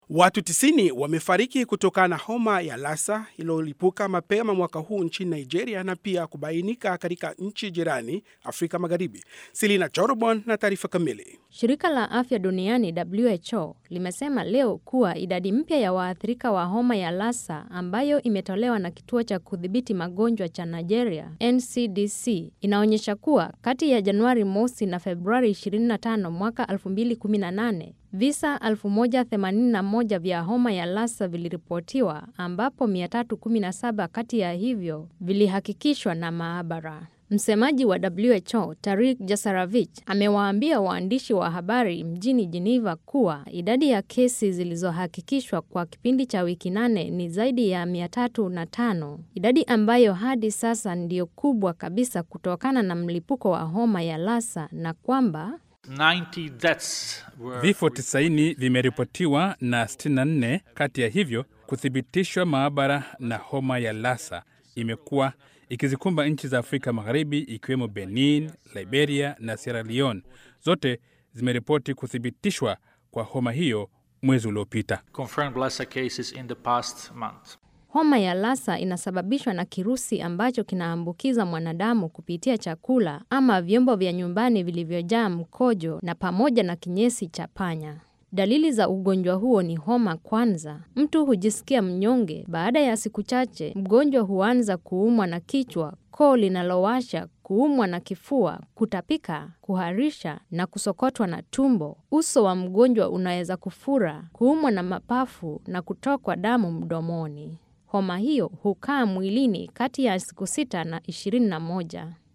Watu 90 wamefariki kutokana na homa ya Lassa iliyolipuka mapema mwaka huu nchini Nigeria na pia kubainika katika nchi jirani Afrika Magharibi. Silina Chorobon na taarifa kamili. Shirika la Afya Duniani WHO limesema leo kuwa idadi mpya ya waathirika wa homa ya Lassa ambayo imetolewa na kituo cha kudhibiti magonjwa cha Nigeria NCDC inaonyesha kuwa kati ya Januari mosi na Februari 25 mwaka 2018 visa 1081 vya homa ya Lassa viliripotiwa ambapo 317 kati ya hivyo vilihakikishwa na maabara. Msemaji wa WHO Tarik Jasaravich amewaambia waandishi wa habari mjini Geneva kuwa idadi ya kesi zilizohakikishwa kwa kipindi cha wiki nane ni zaidi ya 305, idadi ambayo hadi sasa ndiyo kubwa kabisa kutokana na mlipuko wa homa ya Lassa na kwamba 90 deaths were Vifo 90 vimeripotiwa na 64 kati ya hivyo kuthibitishwa maabara, na homa ya Lassa imekuwa ikizikumba nchi za Afrika Magharibi ikiwemo Benin, Liberia na Sierra Leone. Zote zimeripoti kuthibitishwa kwa homa hiyo mwezi uliopita. confirmed Lassa cases in the past month. Homa ya Lassa inasababishwa na kirusi ambacho kinaambukiza mwanadamu kupitia chakula ama vyombo vya nyumbani vilivyojaa mkojo na pamoja na kinyesi cha panya. Dalili za ugonjwa huo ni homa kwanza. Mtu hujisikia mnyonge. Baada ya siku chache, mgonjwa huanza kuumwa na kichwa, koo linalowasha, kuumwa na kifua, kutapika, kuharisha na kusokotwa na tumbo. Uso wa mgonjwa unaweza kufura, kuumwa na mapafu na kutokwa damu mdomoni. Homa hiyo hukaa mwilini kati ya siku sita na ishirini na moja.